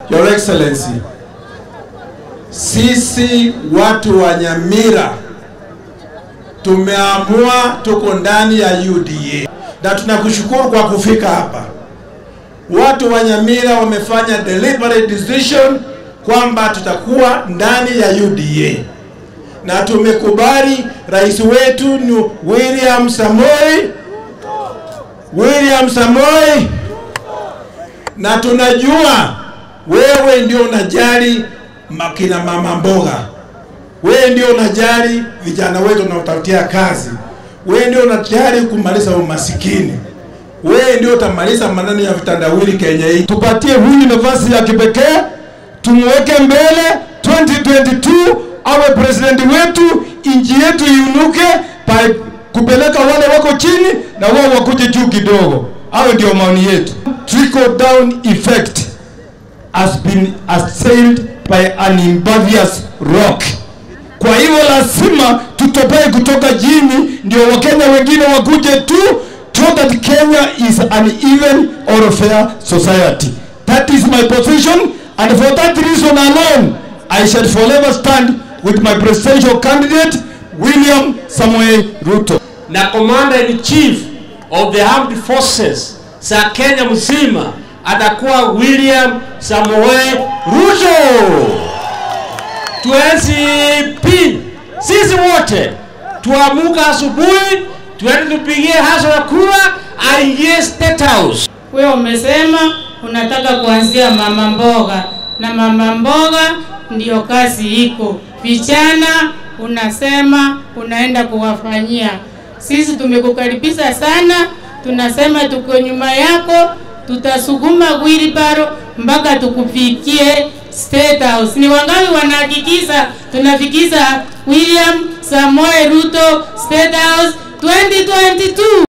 Your Excellency, sisi watu wa Nyamira tumeamua tuko ndani ya UDA na tunakushukuru kwa kufika hapa. Watu wa Nyamira wamefanya deliberate decision kwamba tutakuwa ndani ya UDA na tumekubali rais wetu ni William Samoei William Samoei, na tunajua wewe ndio unajali makina mama mboga, wewe ndio unajali vijana wetu unaotafutia kazi, wewe ndio unajali kumaliza umasikini, wewe ndio utamaliza maneno ya vitandawili Kenya hii. Tupatie huyu nafasi ya kipekee, tumweke mbele 2022 awe president wetu, nchi yetu iunuke by kupeleka wale wako chini na wao wakuje juu kidogo. Hayo ndio maoni yetu. Trickle down effect has been assailed by an impervious rock. Kwa hivyo lazima tutopee kutoka chini, ndio wakenya wengine wakuje tu, so that Kenya is an even or fair society. That is my position, and for that reason alone, I shall forever stand with my presidential candidate William Samoei Ruto. na commander in chief of the armed forces za Kenya mzima atakuwa William Samoei Ruto. Tuenzi pin sisi wote tuamuka asubuhi, tuende tupigie haso ya kura aingie State House. Wewe umesema unataka kuanzia mama mboga, na mama mboga ndiyo kazi iko. Vijana unasema unaenda kuwafanyia. Sisi tumekukaribisha sana, tunasema tuko nyuma yako, tutasukuma wheelbarrow mpaka tukufikie State House. Ni wangapi wanahakikisha tunafikisha William Samoei Ruto State House 2022?